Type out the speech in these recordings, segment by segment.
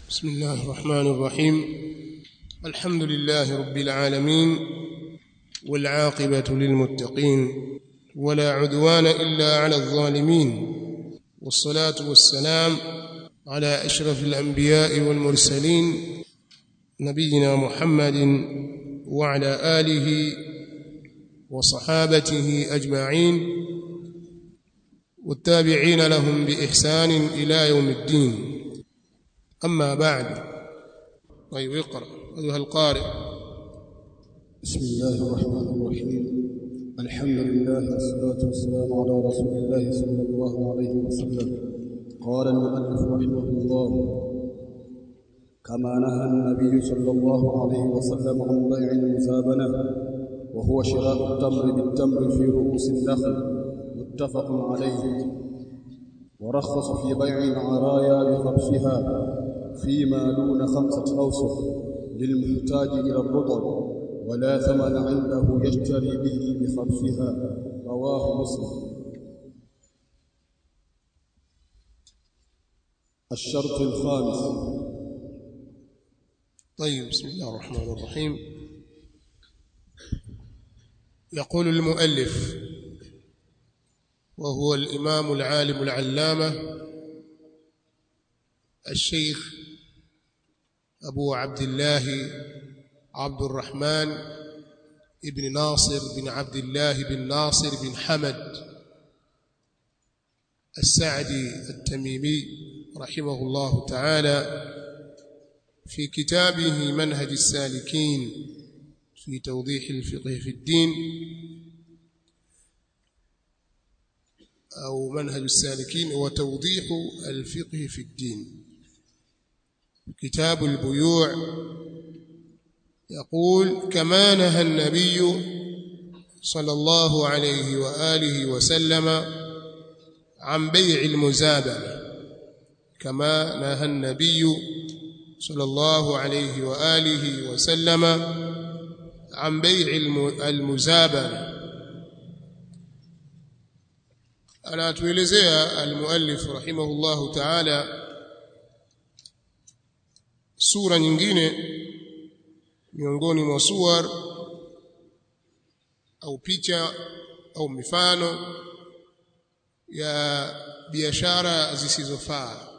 بسم الله الرحمن الرحيم الحمد لله رب العالمين والعاقبة للمتقين ولا عدوان إلا على الظالمين والصلاة والسلام على أشرف الأنبياء والمرسلين نبينا محمد وعلى آله وصحابته أجمعين والتابعين لهم بإحسان إلى يوم الدين أما بعد طيب اقرأ أيها القارئ بسم الله الرحمن الرحيم الحمد لله والصلاة والسلام على رسول الله صلى الله عليه وسلم قال المؤلف رحمه الله كما نهى النبي صلى الله عليه وسلم عن بيع المزابنة وهو شراء التمر بالتمر في رؤوس النخل متفق عليه ورخص في بيع العرايا بخبزها فيما دون خمسة أوسق للمحتاج إلى الرطب ولا ثمن عنده يشتري به بخبزها رواه مسلم الشرط الخامس طيب بسم الله الرحمن الرحيم يقول المؤلف وهو الإمام العالم العلامة الشيخ أبو عبد الله عبد الرحمن ابن ناصر بن عبد الله بن ناصر بن حمد السعدي التميمي رحمه الله تعالى في كتابه منهج السالكين في توضيح الفقه في الدين أو منهج السالكين وتوضيح الفقه في الدين كتاب البيوع يقول كما نهى النبي صلى الله عليه وآله وسلم عن بيع المزابنة كما نهى النبي صلى الله عليه وآله وسلم عن بيع المزابنة anatuelezea almuallif rahimahullahu ta'ala sura nyingine miongoni mwa suwar au picha au mifano ya biashara zisizofaa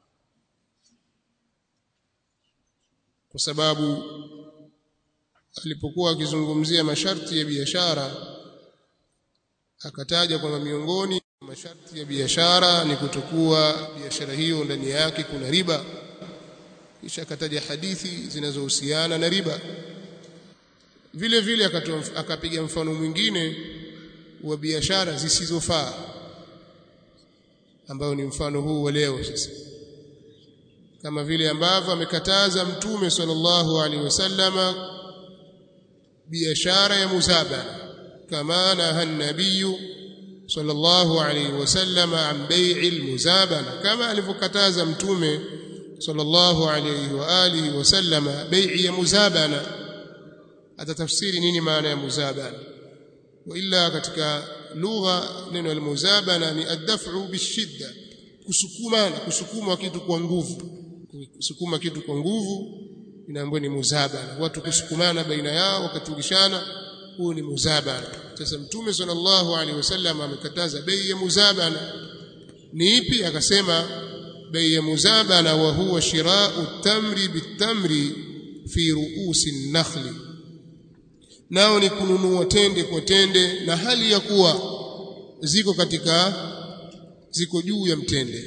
kwa sababu alipokuwa akizungumzia masharti ya biashara akataja kwamba miongoni masharti ya biashara ni kutokuwa biashara hiyo ndani yake kuna riba kisha akataja hadithi zinazohusiana na riba vile vile akapiga mfano mwingine wa biashara zisizofaa ambayo ni mfano huu wa leo sasa kama vile ambavyo amekataza mtume sallallahu alaihi wasallama biashara ya muzabana kama naha nabiyu sallallahu alaihi wasallama an bai'i almuzabana kama alivyokataza mtume sallallahu alayhi wa alihi wasallama bai'i ya muzabana atatafsiri nini maana ya muzabana wa illa katika lugha neno almuzabana ni ad-daf'u bishidda kusukumana kusukuma kitu kwa nguvu kusukuma kitu kwa nguvu inaambiwa ni muzabana watu kusukumana baina yao wakatulishana huu ni muzabana sasa mtume sallallahu alaihi wasallam amekataza bei ya muzabana ni ipi akasema bei ya muzabana wa huwa shirau tamri bitamri fi ruusi nakhli nao ni kununua tende kwa tende na hali ya kuwa ziko katika ziko juu ya mtende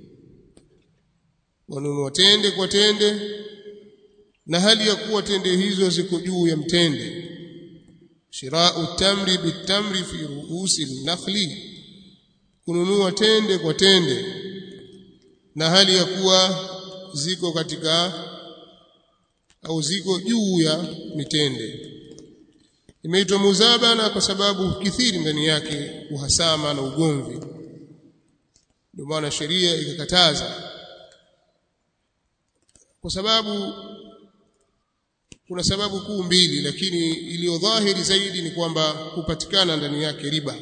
wanunua tende kwa tende na hali ya kuwa tende hizo ziko juu ya mtende shirau tamri bitamri fi ruusi nakhli kununua tende kwa tende na hali ya kuwa ziko katika au ziko juu ya mitende imeitwa muzabana kwa sababu kithiri ndani yake uhasama na ugomvi ndio maana sheria ikakataza kwa sababu kuna sababu kuu mbili lakini iliyo dhahiri zaidi ni kwamba kupatikana ndani yake riba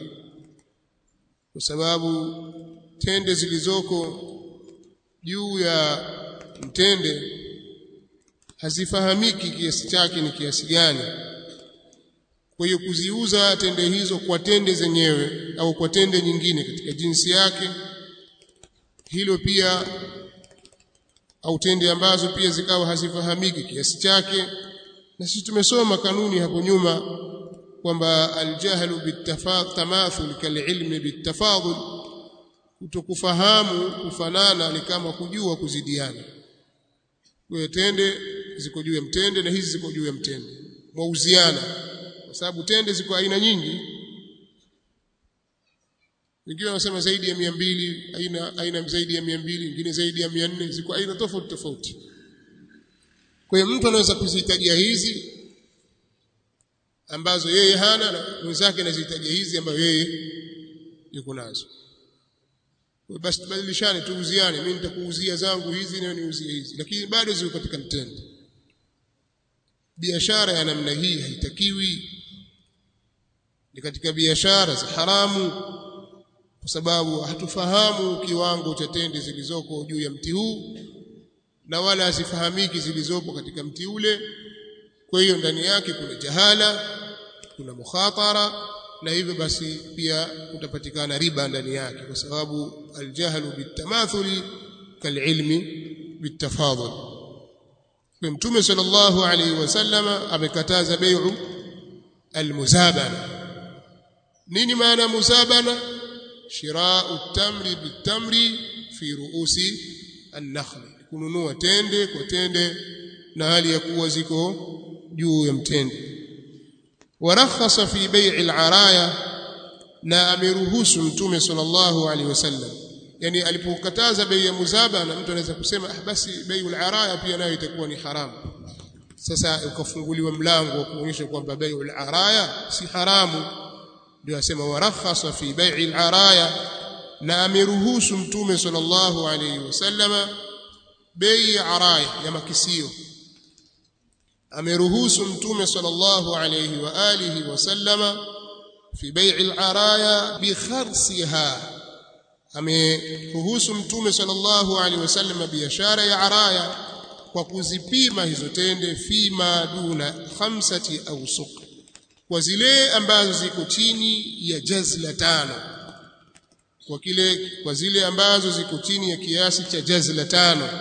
kwa sababu tende zilizoko juu ya mtende hazifahamiki kiasi chake ni kiasi gani kwa hiyo kuziuza tende hizo kwa tende zenyewe au kwa tende nyingine katika jinsi yake hilo pia au tende ambazo pia zikawa hazifahamiki kiasi chake na sisi tumesoma kanuni hapo nyuma kwamba aljahlu bitamathul kalilmi bitafadul kutokufahamu kufanana ni kama kujua kuzidiana kwa tende ziko juu ya mtende na hizi ziko juu ya mtende mwauziana kwa sababu tende ziko aina nyingi wengine wanasema zaidi ya mia mbili aina aina zaidi ya mia mbili wengine zaidi ya mia nne ziko aina tofauti tofauti kwa hiyo mtu anaweza kuzihitajia hizi ambazo yeye hana na mwenzake anazihitajia hizi ambazo yeye yuko nazo basi tubadilishane tuuziane mimi nitakuuzia zangu hizi na niuzie hizi lakini bado ziko katika mtendo biashara ya namna hii haitakiwi ni katika biashara za haramu kwa sababu hatufahamu kiwango cha tende zilizoko juu ya mti huu na wala hazifahamiki zilizopo katika mti ule kwa hiyo ndani yake kuna jahala kuna mukhatara na hivyo basi pia kutapatikana riba ndani yake kwa sababu aljahlu bitamathuli kalilmi bitafadul kwa mtume sallallahu alaihi wasallam amekataza bai'u almuzabana nini maana muzabana shirau tamri bitamri fi ruusi an-nakhl kununua tende kwa tende na hali ya kuwa ziko juu ya mtende warakhasa fi bai'i al-araya na ameruhusu mtume sallallahu alaihi wasallam yani alipokataza bei ya muzaba na mtu anaweza kusema ah basi bei al-araya pia nayo itakuwa ni haramu sasa ukafunguliwa mlango wa kuonyesha kwamba bei al-araya si haramu ndio asema warakhasa fi bai'i al-araya na ameruhusu mtume sallallahu alaihi wasallama bei ya araya ya makisio ameruhusu mtume sallallahu alayhi wa alihi wasallama fi bai'i al-araya bi kharsiha ameruhusu mtume sallallahu alayhi wasallama biashara ya araya kwa kuzipima hizo tende fima duna khamsati au suq kwa zile ambazo ziko chini ya jazla tano kwa kile kwa zile ambazo ziko chini ya kiasi cha jazla tano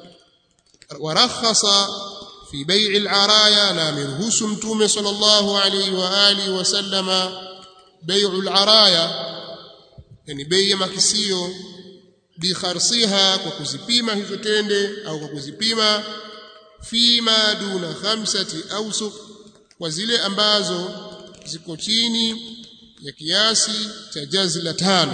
warakhasa في بيع العرايا نامرهوس متومه صلى الله عليه واله وسلم بيع العرايا yani bei ya makisio bikharsiha kwa kuzipima hizo tende au kwa kuzipima fima duna khamsati awsuq kwa zile ambazo ziko chini ya kiasi cha jazla tano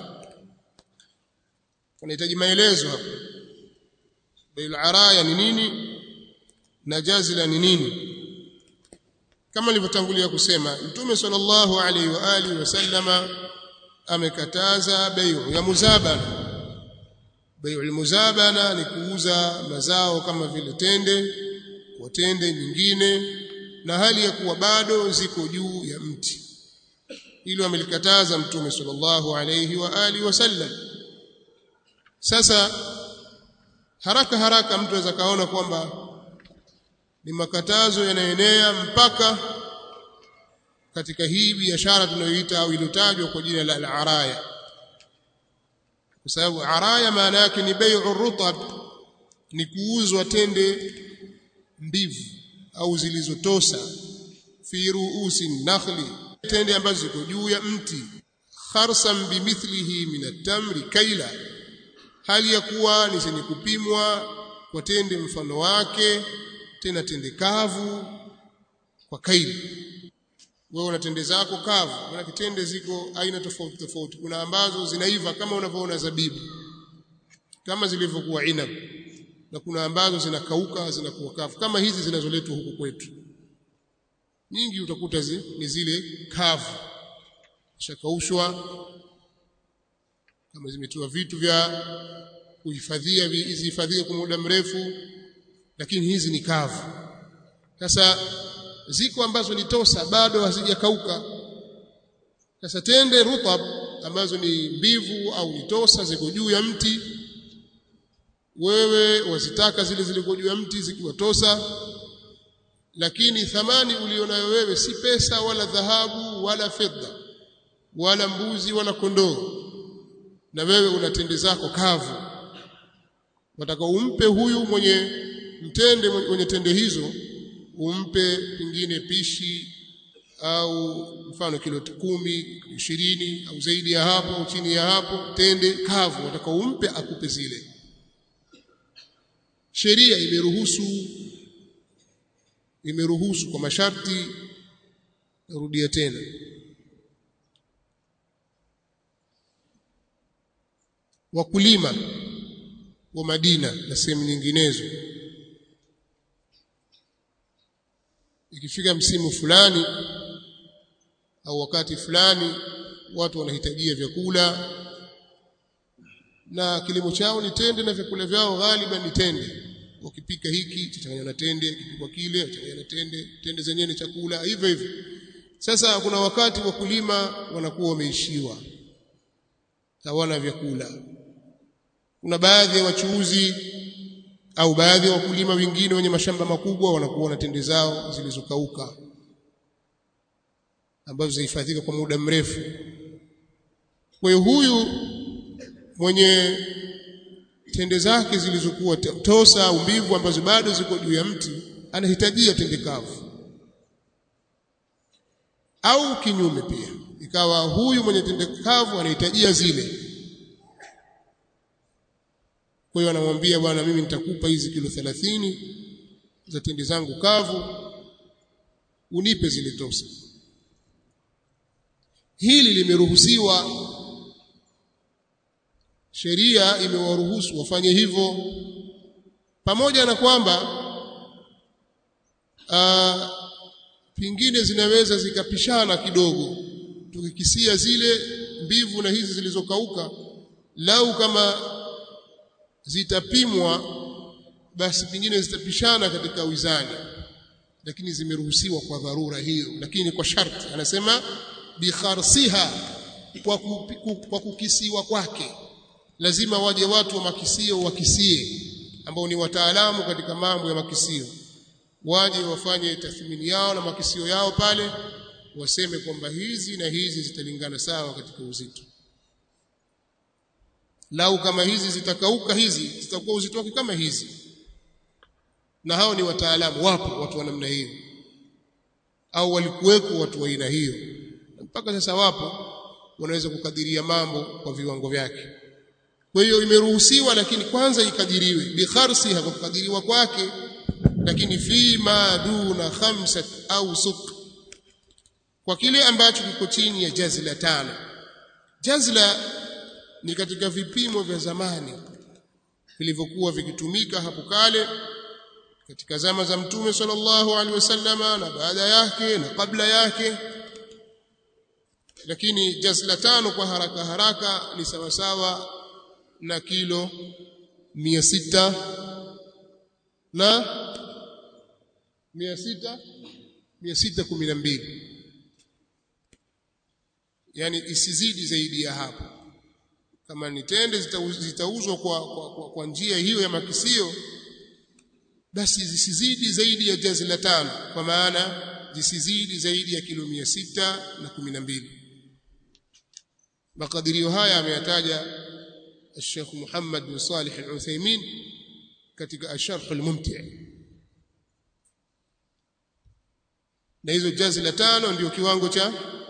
unahitaji maelezo hapo bei araya ni nini na jazila ni nini kama nilivyotangulia kusema mtume sallallahu alaihi wa alihi wasallama amekataza bai'u ya muzabana bai'u muzabana ni kuuza mazao kama vile tende kwa tende nyingine na hali ya kuwa bado ziko juu ya mti hilo amelikataza mtume sallallahu alaihi wa alihi wasallam sasa haraka haraka mtu anaweza kaona kwamba ni makatazo yanaenea mpaka katika hii biashara tunayoita au iliyotajwa kwa jina la al-araya kwa sababu araya maana yake ni bai'u rutab ni kuuzwa tende mbivu au zilizotosa fi ruusi nakhli tende ambazo ziko juu ya mti kharsan bimithlihi min at-tamri kaila hali ya kuwa ni zenye kupimwa kwa tende mfano wake tena tende kavu kwa kaili wewe una tende zako kavu maana tende ziko aina tofauti tofauti kuna ambazo zinaiva kama unavyoona zabibu kama zilivyokuwa inab na kuna ambazo zinakauka zinakuwa kavu kama hizi zinazoletwa huku kwetu nyingi utakuta zi, ni zile kavu shakaushwa kama zimetiwa vitu vya kuhifadhia zihifadhiwe kwa muda mrefu lakini hizi ni kavu sasa ziko ambazo ni tosa bado hazijakauka sasa tende rutab ambazo ni mbivu au ni tosa ziko juu ya mti wewe wazitaka zile ziliko juu ya mti zikiwatosa lakini thamani ulionayo wewe si pesa wala dhahabu wala fedha wala mbuzi wala kondoo na wewe una tende zako kavu wataka umpe huyu mwenye mtende mwenye tende hizo umpe pengine pishi au mfano kilo kumi ishirini au zaidi ya hapo au chini ya hapo tende kavu wataka umpe akupe zile sheria imeruhusu imeruhusu kwa masharti narudia tena wakulima wa Madina na sehemu nyinginezo ikifika msimu fulani au wakati fulani watu wanahitajia vyakula na kilimo chao ni tende na vyakula vyao ghaliban ni tende wakipika hiki changanya na tende kipikwa kile changanya na tende tende zenyewe ni chakula hivyo hivyo sasa kuna wakati wakulima wanakuwa wameishiwa hawana vyakula kuna baadhi ya wachuuzi au baadhi ya wakulima wengine wenye mashamba makubwa wanakuwa na tende zao zilizokauka ambazo zihifadhika kwa muda mrefu kwa hiyo huyu mwenye tende zake zilizokuwa tosa au mbivu ambazo bado ziko juu ya mti anahitajia tende kavu au kinyume pia ikawa huyu mwenye tende kavu anahitajia zile kwa hiyo anamwambia bwana mimi nitakupa hizi kilo 30 za tende zangu kavu unipe zile tosa hili limeruhusiwa sheria imewaruhusu wafanye hivyo pamoja na kwamba uh, pingine zinaweza zikapishana kidogo tukikisia zile mbivu na hizi zilizokauka lau kama zitapimwa basi pingine zitapishana katika wizani lakini zimeruhusiwa kwa dharura hiyo lakini kwa sharti anasema bikharsiha kwa, kupi, kwa kukisiwa kwake lazima waje watu wa makisio wakisie ambao ni wataalamu katika mambo ya makisio waje wafanye tathmini yao na makisio yao pale waseme kwamba hizi na hizi zitalingana sawa katika uzito lau kama hizi zitakauka hizi zitakuwa uzito wake kama hizi na hao ni wataalamu wapo watu wa namna hiyo au walikuweko watu wa aina hiyo mpaka sasa wapo wanaweza kukadiria mambo kwa viwango vyake kwa hiyo imeruhusiwa lakini kwanza ikadiriwe bikharsiha kwa kukadiriwa kwake lakini fi ma duna khamsat au suk kwa kile ambacho kiko chini ya jazla tano jazla ni katika vipimo vya zamani vilivyokuwa vikitumika hapo kale katika zama za mtume sallallahu alaihi wasallama na baada yake na kabla yake lakini jazla tano kwa haraka haraka ni sawasawa na kilo mia sita na mia sita mia sita kumi na mbili yani isizidi zaidi ya hapo kama ni tende zitauzwa kwa, kwa, kwa, kwa njia hiyo ya makisio basi zisizidi zaidi ya jazi la tano kwa maana zisizidi zaidi ya kilo mia sita na kumi na mbili makadirio haya ameyataja الشيخ محمد بن صالح العثيمين katika الشرح الممتع na hizo jazi la tano ndio kiwango cha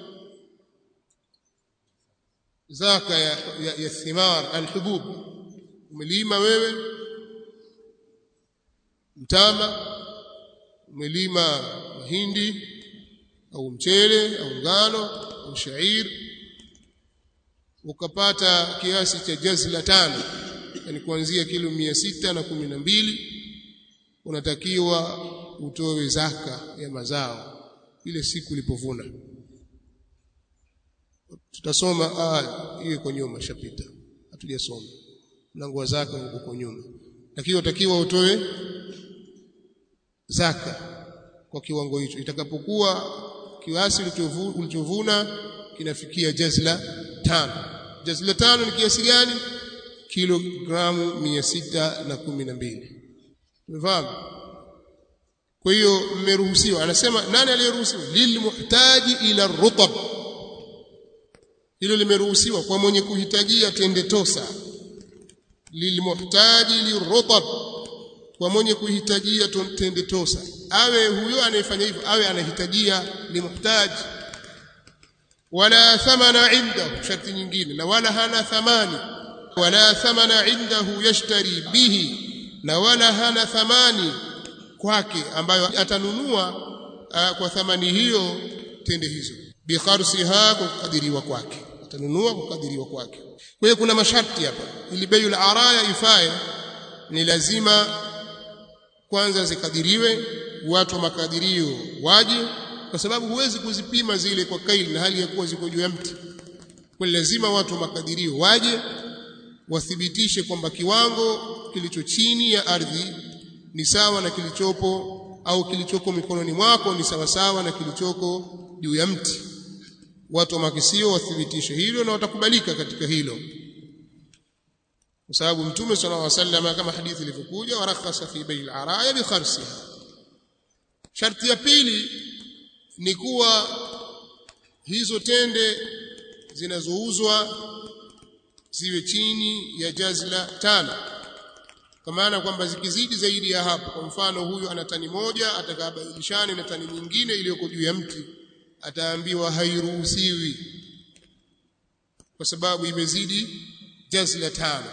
zaka ya, ya, ya thimar alhubub umelima wewe mtama umelima mahindi au mchele au ngano au shairi ukapata kiasi cha jazla tano yani kuanzia kilo mia sita na kumi na mbili unatakiwa utoe zaka ya mazao ile siku ulipovuna tutasoma ah hiyo iko nyuma shapita hatujasoma mlango wa zaka uko nyuma lakini unatakiwa utoe zaka kwa kiwango hicho itakapokuwa kiasi ulichovuna kinafikia jazla tano jazla tano ni kiasi gani kilogramu 612 umefahamu kwa hiyo mmeruhusiwa anasema nani aliyeruhusiwa lilmuhtaji ila rutab hilo limeruhusiwa kwa mwenye kuhitajia tende tosa lilmuhtaji lirutab kwa mwenye kuhitajia tende tosa awe huyo anayefanya hivyo awe anahitajia limuhtaji wala thamana indahu sharti nyingine na wala hana thamani wala thamana indahu yashtari bihi na wala hana thamani kwake ambayo atanunua uh, kwa thamani hiyo tende hizo bikharsiha kwa kukadiriwa kwake atanunua kwa kukadiriwa kwake kwa hiyo kuna masharti hapa ili bei araya ifae ni lazima kwanza zikadiriwe watu wa makadirio waje kwa sababu huwezi kuzipima zile kwa kaili na hali ya kuwa ziko juu ya mti kwa lazima watu wa makadirio waje wathibitishe kwamba kiwango kilicho chini ya ardhi ni sawa na kilichopo au kilichoko mikononi mwako ni sawa sawa na kilichoko juu ya mti watu wa makisio wathibitishe hilo na watakubalika katika hilo kwa sababu mtume sallallahu alaihi wasallam kama hadithi ilivyokuja warakhasa fi bay'il araya bi kharsiha sharti ya pili ni kuwa hizo tende zinazouzwa ziwe chini ya jazla tano kwa maana kwamba zikizidi zaidi ya hapo kwa mfano huyu ana tani moja atakabadilishane na tani nyingine iliyoko juu ya mti ataambiwa hairuhusiwi kwa sababu imezidi jazla tano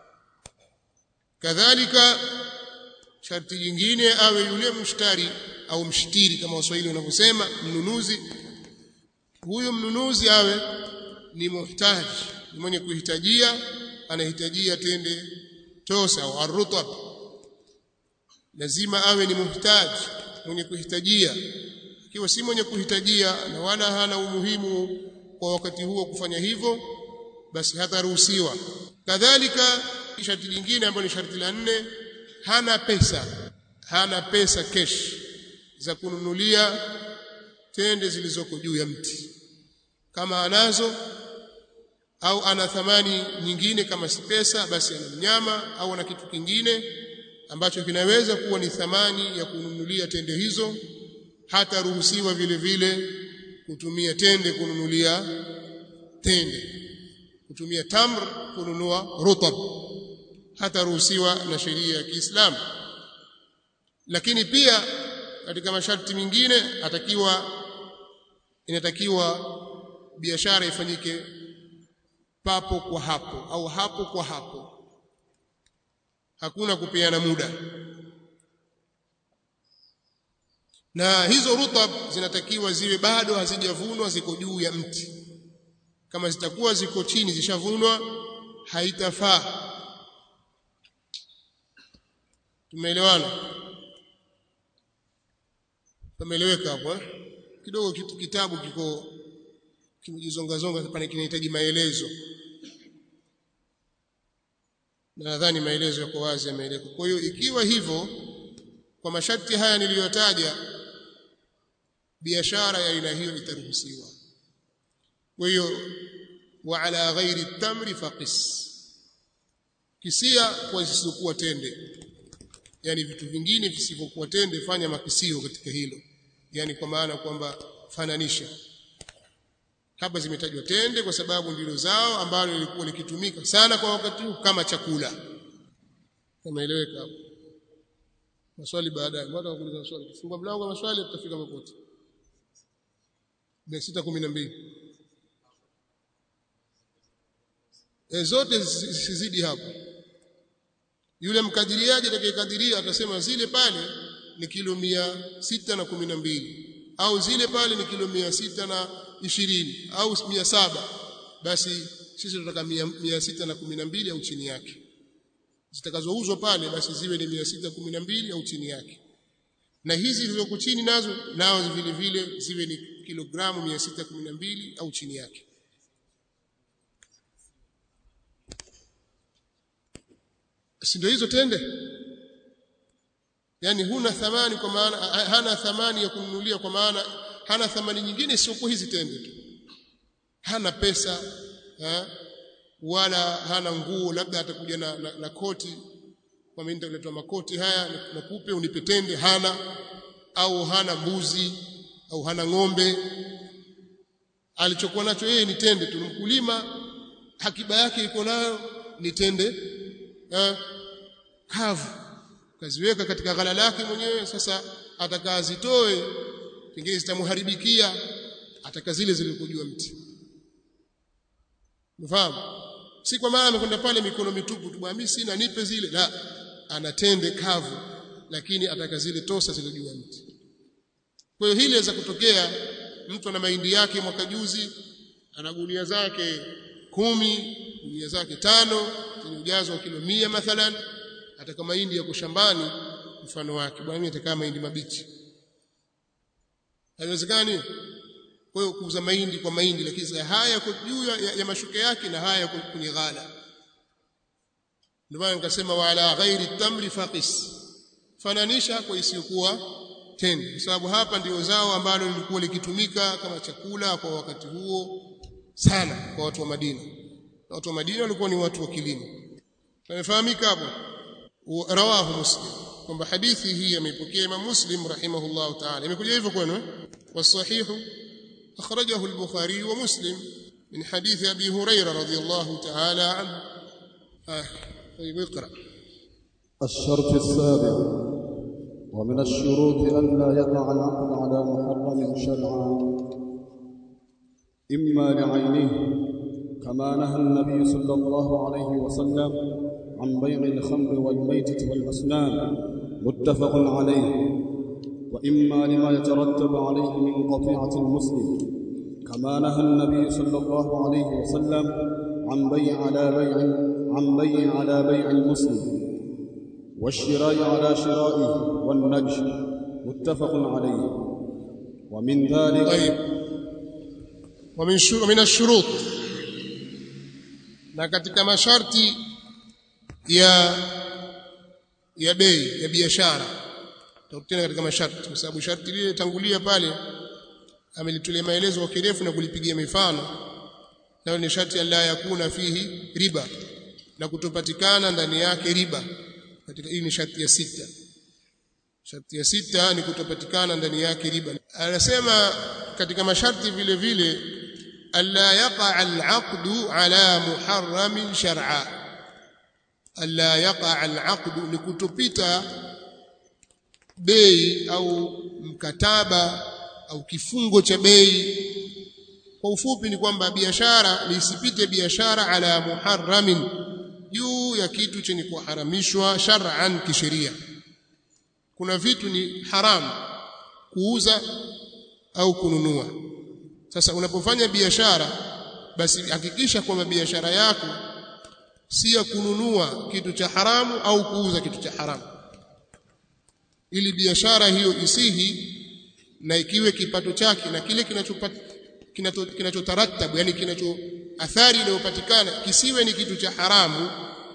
kadhalika sharti jingine awe yule mshtari au mshtiri kama waswahili wanavyosema mnunuzi huyu mnunuzi awe ni muhtaji ni mwenye kuhitajia anahitajia tende tosa au arrutab lazima awe ni muhtaji mwenye kuhitajia ikiwa si mwenye kuhitajia na wala hana umuhimu kwa wakati huo kufanya hivyo basi hataruhusiwa kadhalika sharti lingine ambalo ni sharti la nne hana pesa hana pesa cash za kununulia tende zilizoko juu ya mti kama anazo au ana thamani nyingine kama si pesa basi ana mnyama au ana kitu kingine ambacho kinaweza kuwa ni thamani ya kununulia tende hizo hata ruhusiwa vile vile kutumia tende kununulia tende kutumia tamr kununua rutab hata ruhusiwa na sheria ya Kiislamu lakini pia katika masharti mengine atakiwa inatakiwa biashara ifanyike papo kwa hapo au hapo kwa hapo hakuna kupeana muda na hizo rutab zinatakiwa ziwe bado hazijavunwa ziko juu ya mti kama zitakuwa ziko chini zishavunwa haitafaa tumeelewana tumeeleweka hapo eh? kidogo kitu kitabu kiko kimejizongazonga pale kinahitaji maelezo na nadhani maelezo yako wazi yameeleka kwa hiyo ikiwa hivyo kwa masharti haya niliyotaja biashara ya aina hiyo itaruhusiwa kwa hiyo wa ala ghairi tamri faqis kisia kwa zisizokuwa tende yani vitu vingine visivyokuwa tende fanya makisio katika hilo yani kwa maana kwamba fananisha hapa zimetajwa tende kwa sababu ndilo zao ambalo lilikuwa likitumika sana kwa wakati huu kama chakula umeeleweka hapo maswali baadaye mbona kuuliza maswali kifungua mlango wa maswali tutafika mapote 612 e zote zisizidi hapo yule mkadiriaji atakayekadiria atasema zile pale ni kilo mia sita na kumi na mbili au zile pale ni kilo mia sita na ishirini au mia saba basi sisi tunataka mia, mia sita na kumi na mbili au chini yake zitakazouzwa pale basi ziwe ni mia sita kumi na mbili au chini yake na hizi zilizoko chini nazo nao vile vile ziwe ni kilogramu mia sita kumi na mbili au chini yake si ndio hizo tende yani huna thamani kwa maana hana thamani ya kununulia kwa maana hana thamani nyingine isiyokuwa hizi tende tu hana pesa ha? wala hana nguo labda atakuja na, na, na koti kwa mimi nitaletwa makoti haya nakupe unipe tende hana au hana mbuzi au hana ng'ombe alichokuwa nacho yeye ni tende tu mkulima hakiba yake iko nayo ni tende eh, kavu kaziweka katika ghala lake mwenyewe sasa atakazitoe pengine zitamharibikia ataka zile zilikojua mti Unafahamu? Si kwa maana amekwenda pale mikono mitupu tu bwana mimi sina nipe zile. La, anatende kavu lakini ataka zile tosa zile juu ya mti. Kwa hiyo hili za kutokea mtu ana mahindi yake mwaka juzi ana gunia zake kumi, gunia zake tano zenye ujazo wa kilo mia mathalan ataka mahindi yako shambani mfano wake. Bwana mimi nataka mahindi mabichi. Haiwezekani? kwa hiyo kuuza mahindi kwa mahindi lakini haya yako juu ya, ya mashuke yake na haya yako kwenye ghala ndio maana nikasema wala ghairi tamri faqis fananisha kwa isiyokuwa tende kwa sababu hapa ndio zao ambalo lilikuwa likitumika kama chakula kwa wakati huo sana kwa watu wa Madina na watu wa Madina walikuwa ni watu wa kilimo tumefahamika hapo rawahu muslim kwamba hadithi hii ameipokea Imam Muslim rahimahullah ta'ala imekuja hivyo kwenu eh wasahihu أخرجه البخاري ومسلم من حديث أبي هريرة رضي الله تعالى عنه آه طيب اقرأ الشرط السابع ومن الشروط ألا يقع العقد على محرم شرعا إما لعينه كما نهى النبي صلى الله عليه وسلم عن بيع الخمر والميتة والأصنام متفق عليه وإما لما يترتب عليه من قطيعة المسلم كما نهى النبي صلى الله عليه وسلم عن بيع على بيع عن بيع على بيع المسلم والشراء على شرائه والنجش متفق عليه ومن ذلك طيب ومن شو ومن الشروط na katika masharti ya ya bei ya biashara tutakutana katika masharti kwa sababu sharti lile tangulia pale amelitolea maelezo kwa kirefu na kulipigia mifano nayo ni sharti la yakuna fihi riba na kutopatikana ndani yake riba katika hii ni sharti ya sita sharti ya sita ni kutopatikana ndani yake riba anasema katika masharti vile vile alla yaqa al-aqdu ala muharramin shar'a alla yaqa al-aqdu ni kutopita bei au mkataba au kifungo cha bei kwa ufupi ni kwamba biashara lisipite biashara ala muharramin juu ya kitu chenye kuharamishwa shar'an kisheria kuna vitu ni haramu kuuza au kununua sasa unapofanya biashara basi hakikisha kwamba biashara yako si ya kununua kitu cha haramu au kuuza kitu cha haramu ili biashara hiyo isihi na ikiwe kipato chake na kile kinachopata kinachotarattabu yani kinacho athari inayopatikana kisiwe ni kitu cha haramu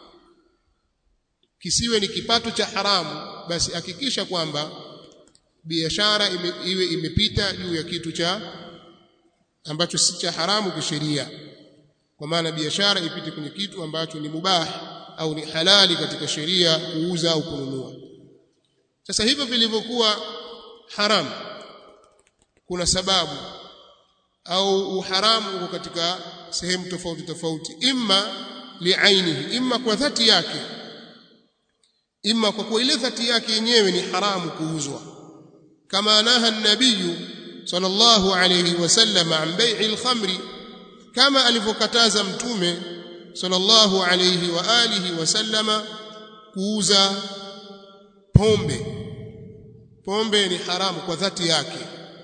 kisiwe ni kipato cha haramu basi hakikisha kwamba biashara ime, iwe imepita juu ya kitu cha ambacho si cha haramu kisheria kwa maana biashara ipite kwenye kitu ambacho ni mubah au ni halali katika sheria kuuza au kununua sasa hivyo vilivyokuwa haramu kuna sababu au uharamu uko katika sehemu tofauti tofauti imma liainihi imma kwa dhati yake imma kwa kuwa ile dhati yake yenyewe ni haramu kuuzwa kama naha nabiyu sallallahu alayhi wasallam an bai'i al-khamri kama alivyokataza mtume sallallahu alayhi wa alihi wasallama kuuza pombe pombe ni haramu kwa dhati yake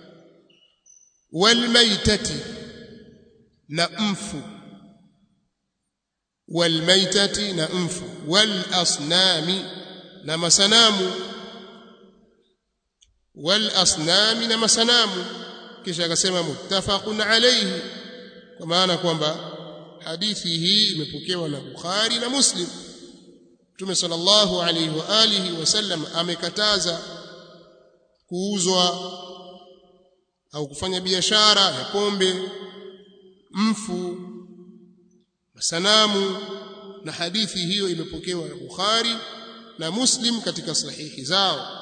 walmaitati na mfu walmaitati na mfu walasnami na masanamu walasnami na masanamu kisha akasema muttafaqun alayhi kwa maana kwamba hadithi hii imepokewa na Bukhari na Muslim Mtume sallallahu alayhi wa alihi wasallam amekataza kuuzwa au kufanya biashara ya pombe mfu sanamu na hadithi hiyo imepokewa na Bukhari na Muslim katika sahihi zao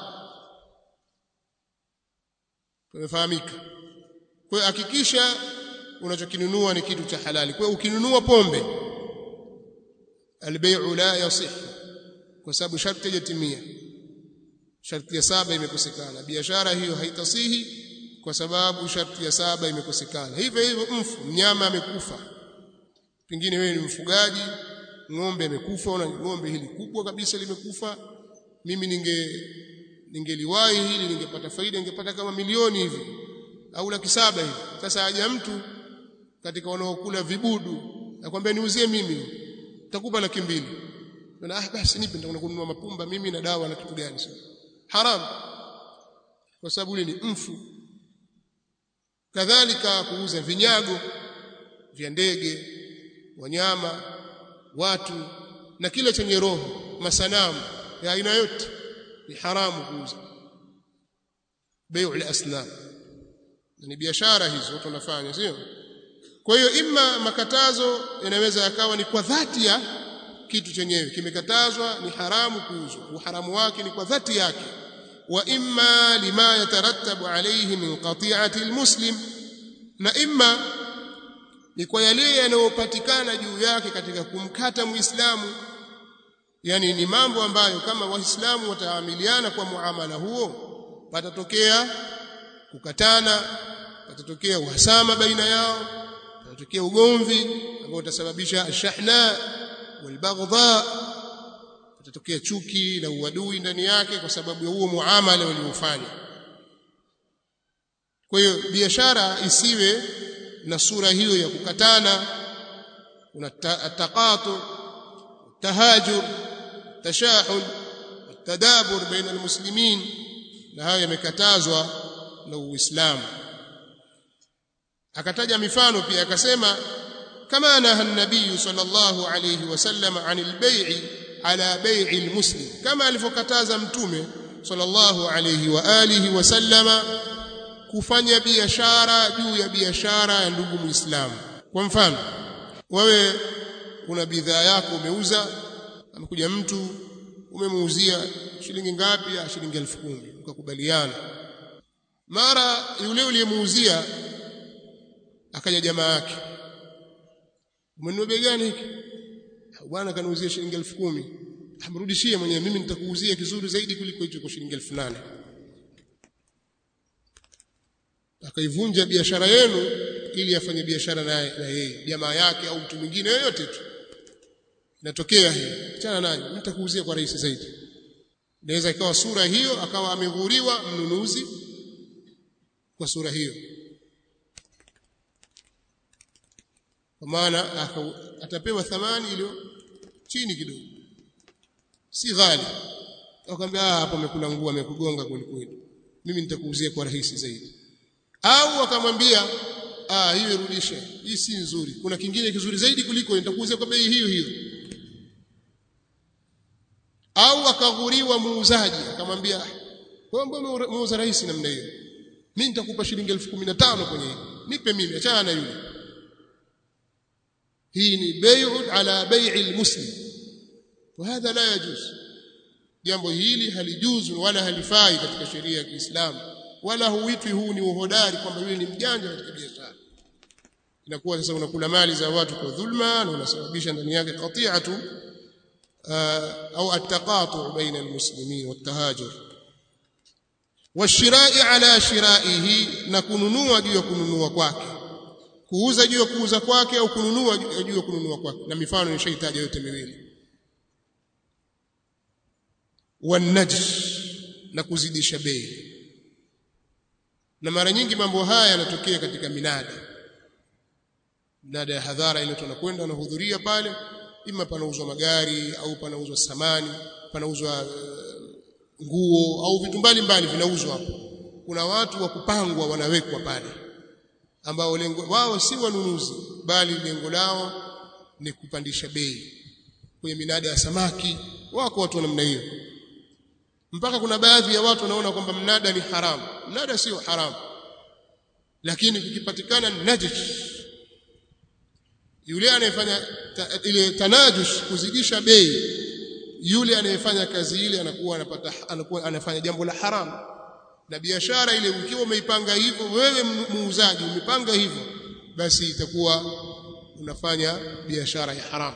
tumefahamika kwa hiyo hakikisha unachokinunua ni kitu cha halali kwa hiyo ukinunua pombe albay'u la yasih kwa sababu sharti hajatimia sharti ya saba imekosekana biashara hiyo haitasihi kwa sababu sharti ya saba imekosekana hivyo hivyo mfu mnyama amekufa pengine wewe ni mfugaji ng'ombe amekufa na ng'ombe hili kubwa kabisa limekufa mimi ninge ningeliwahi hili ningepata faida ningepata kama milioni hivi au laki saba hivi sasa haja mtu katika wanaokula vibudu nakwambia niuzie mimi nitakupa laki mbili na ah basi nipe nitakwenda kununua mapumba mimi na dawa na kitu gani sio haram kwa sababu ile ni mfu kadhalika kuuza vinyago vya ndege wanyama watu na kile chenye roho masanamu ya aina yote ni haramu kuuza bai'u al-asnam ni biashara hizo watu wanafanya sio kwa hiyo imma makatazo yanaweza yakawa ni kwa dhati ya kitu chenyewe kimekatazwa ni haramu kuuzwa uharamu wake ni kwa dhati yake wa imma lima yatarattabu alayhi min qati'ati almuslim na imma ni kwa yale yanayopatikana juu yake katika kumkata muislamu yani ni mambo ambayo kama waislamu wataamiliana kwa muamala huo patatokea kukatana patatokea uhasama baina yao patatokea ugomvi ambao utasababisha ashahna walbaghdha patatokea chuki na uadui ndani yake kwa sababu ya huo muamala waliofanya kwa hiyo biashara isiwe na sura hiyo ya kukatana kuna taqatu tahajur tashahun tadabur baina almuslimin na hayo yamekatazwa na Uislamu akataja mifano pia akasema kama naha nabii sallallahu alayhi wasallam anil bai'i ala bai'i almuslim kama alivyokataza mtume sallallahu alayhi wa alihi wasallama kufanya biashara juu ya biashara ya ndugu muislamu kwa mfano wewe kuna bidhaa yako umeuza amekuja mtu umemuuzia shilingi ngapi ya shilingi elfu kumi ukakubaliana mara yule uliyemuuzia akaja jamaa yake umenunua bei gani hiki bwana kaniuzia shilingi elfu kumi amrudishie mwenyewe mimi nitakuuzia kizuri zaidi kuliko hicho kwa shilingi elfu nane akaivunja biashara yenu ili afanye biashara naye na yeye jamaa yake au mtu mwingine yoyote tu inatokea hii achana naye nitakuuzia kwa rahisi zaidi inaweza ikawa sura hiyo akawa ameghuriwa mnunuzi kwa sura hiyo kwa maana atapewa thamani iliyo chini kidogo si ghali akamwambia ah hapo amekula nguo amekugonga kweli kweli mimi nitakuuzia kwa rahisi zaidi au akamwambia ah hiyo irudishe hii si nzuri kuna kingine kizuri zaidi kuliko nitakuuzia kwa bei hiyo hiyo au akaghuriwa muuzaji akamwambia wewe mbona muuza rahisi namna hiyo mimi nitakupa shilingi 1015 kwenye hii nipe mimi achana na yule hii ni bai'u ala bai'i almuslim وهذا لا يجوز jambo hili halijuzu wala halifai katika sheria ya Kiislamu wala huitwi huu ni uhodari kwamba yule ni mjanja katika biashara inakuwa sasa unakula mali za watu kwa dhulma na unasababisha ndani yake qati'atu au at-taqatu' baina al-muslimin wat-tahajur washira'i ala shira'ihi na kununua juu ya kununua kwake kuuza juu ya kuuza kwake au kununua juu ya kununua kwake na mifano nishaitaja yote miwili wanajsh na kuzidisha bei na mara nyingi mambo haya yanatokea katika minada minada ya hadhara ile tunakwenda wanahudhuria pale ima panauzwa magari au panauzwa samani panauzwa uh, nguo au vitu mbalimbali vinauzwa hapo kuna watu wa kupangwa wanawekwa pale ambao lengo wao si wanunuzi bali lengo lao ni kupandisha bei kwenye minada ya samaki wako watu wa namna hiyo mpaka kuna baadhi ya watu wanaona kwamba mnada ni haramu mnada sio haramu lakini kukipatikana najish yule anayefanya ta, ile tanajush kuzidisha bei yule anayefanya kazi ile anakuwa anapata anakuwa anafanya jambo la haramu na biashara ile ukiwa umeipanga hivyo wewe muuzaji umepanga hivyo basi itakuwa unafanya biashara ya haramu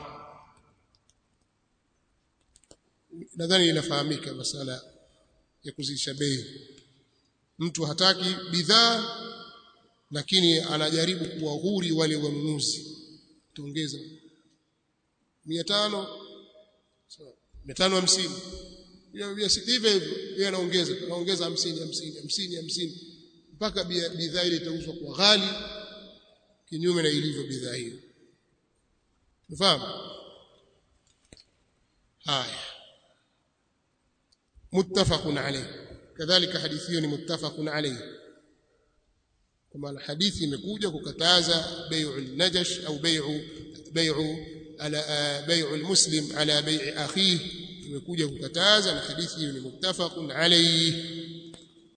nadhani inafahamika masala ya kuzidisha bei mtu hataki bidhaa lakini anajaribu kuwahuri wale wanunuzi tuongeza 500 550 hivyo hivyo yeye anaongeza anaongeza 50 50 50 50 mpaka bidhaa ile itauzwa kwa ghali kinyume na ilivyo bidhaa hiyo unafahamu haya muttafaqun alayh kadhalika hadithi hiyo ni muttafaqun alayh kama hadithi imekuja kukataza bai'u najash au bai'u bai'u ala bai'u almuslim ala bai'i akhihi imekuja kukataza na hadithi hiyo ni muttafaqun alayh